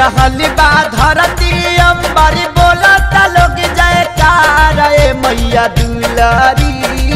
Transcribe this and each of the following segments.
रहल बा धरती अंबरी बोलता लोग जयकार ए मैया दुलारी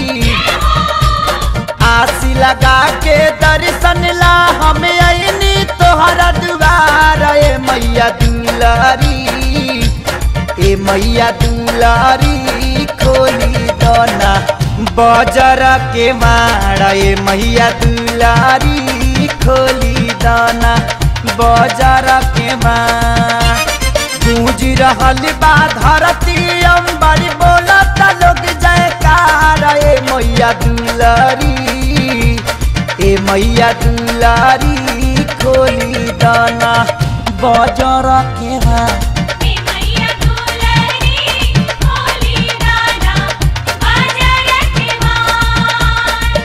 आसी लगा के दर्शन ला हम अइनी तोहरा दुआर ए मैया दुलारी ए मैया दुलारी खोली दोना बजर के मारा ए मैया दुलारी खोली दाना बजर के मार गूंज रहल बा धरती अंबरी बोलत लोग जयकार ए मैया दुलारी ए मैया दुलारी खोली दाना बजर के मार ए मैया दुलारी खोली दाना बाजार के मार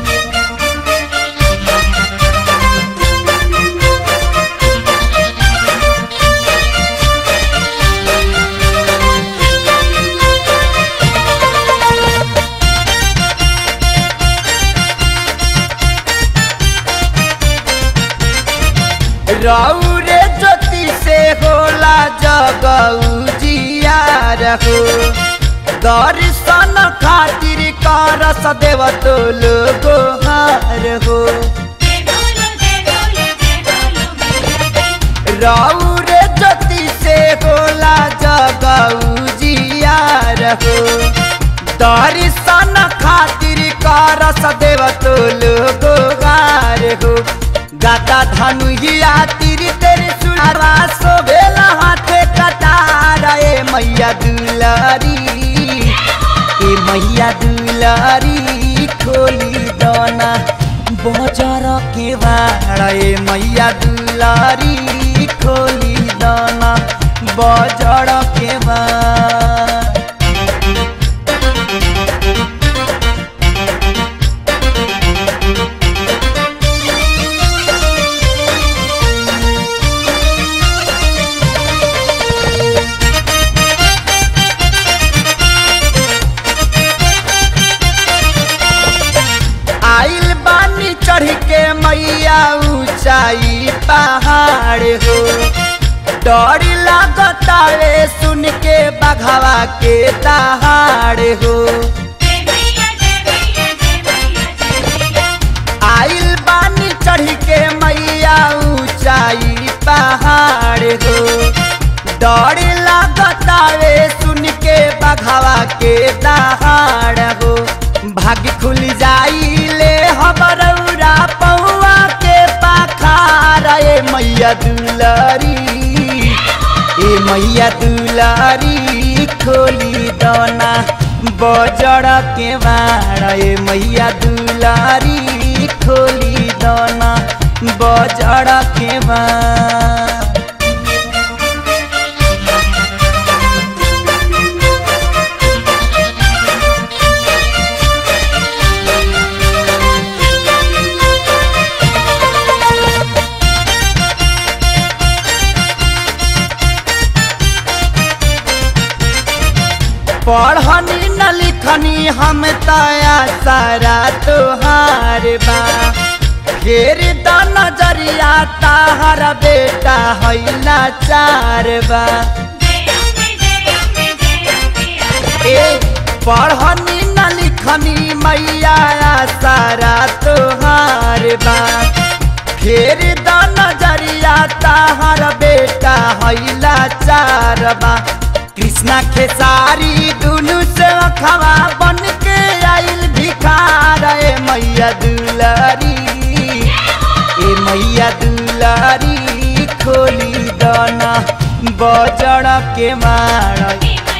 रौरे ज्योति से होला जगऊ जियार हो दर्शन खातिर करस देव तो लोगो हार हो जय बोलो जय बोलो जय बोलो मैया रौरे ज्योति से होला जगऊ जियार हो दर्शन खातिर करस देव तो लोगो हार हो गाता धनु हिया तिरी तेरी सुनारा सोभेला हाथे कटार ए मैया दुलारी ए मैया दुलारी खोली दाना बजार के बाड़ा ए मैया दुलारी खोली दाना बजार के बाड़ आइल बानी चढ़ के मैया ऊंचाई पहाड़ हो डर लागता रे सुन के बघवा के दहाड़ हो जय मैया जय मैया जय मैया जय मैया आइल बानी चढ़ के मैया ऊंचाई पहाड़ हो डर लागता रे सुन के बघवा के दहाड़ हो भाग्य खुल जाई ले हमरौरा पौआ के पाखार ए मैया दुलारी ए मैया दुलारी खोली दाना बजड़ के बाड़ ए मैया दुलारी खोली दाना बजड़ के बाड़ पढ़नी न लिखनी हम तया सारा तोहार बा फेर द नजरिया ताहर बेटा हैला चार बा जय अम्बे जय अम्बे जय अम्बे ए पढ़नी न लिखनी मैया सारा तोहार बा फेर द नजरिया ताहर बेटा हैला चार बा कृष्णा खेसारी दुनु से खवा बन के आइल भिखार ए मैया दुलारी ए मैया दुलारी खोली दाना बजड़ के मार ए